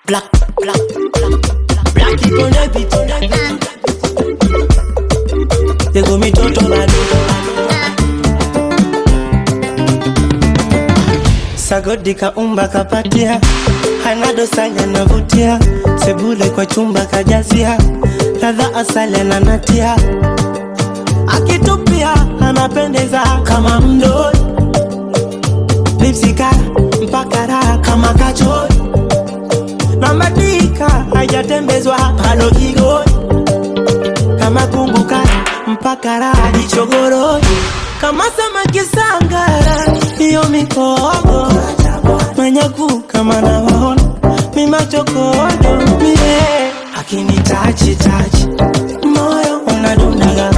Black, black, black, black. Black it on the beat, on the beat. They go me toto bado. Sagodi kaumba kapatia, hana dosari anavutia, sebule kwa chumba kajazia, ladha asali ananatia, akitupia anapendeza kama mdoi, lipsika mpaka raha kama kachoi, na madika hajatembezwa halo igoi, kama kumbuka mpaka raha jichogoroi, kama samaki sangara, hiyo mikogo manyaku kama nawaona mimachokodo mie akinitachi tachi moyo unadundaga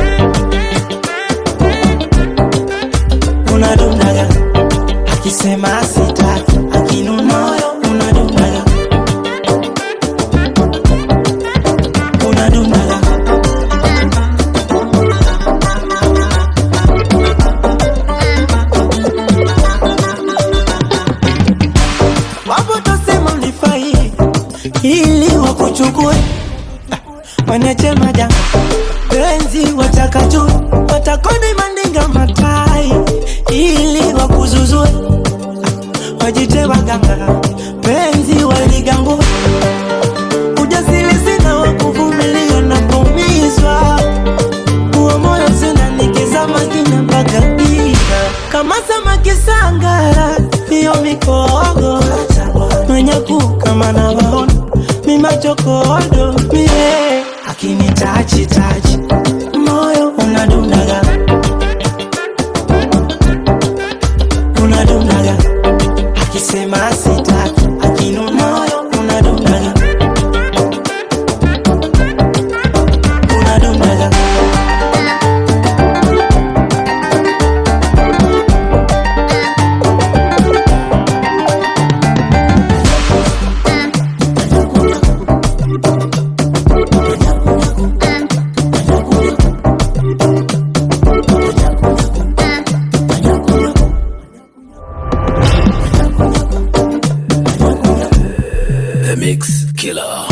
unadundaga akisema sitaki akinu moyo unadundaga unadundaga wapo tosema ulifai ili wakuchukue wanachema janga penzi watakatu watakoni mandinga matai ili wakuzuzue wajite waganga penzi waligangue ujasiri sina wakuvumilia na kuumizwa huo moyo sina nikizama kina mpaka ika kama samaki sangara hiyo mikogo manyaku kama nawaona mimachokodo mie akinitachi tachi moyo unadundaga unadundaga akisema sitaki akinu moyo unadundaga unadundaga The Mix Killer.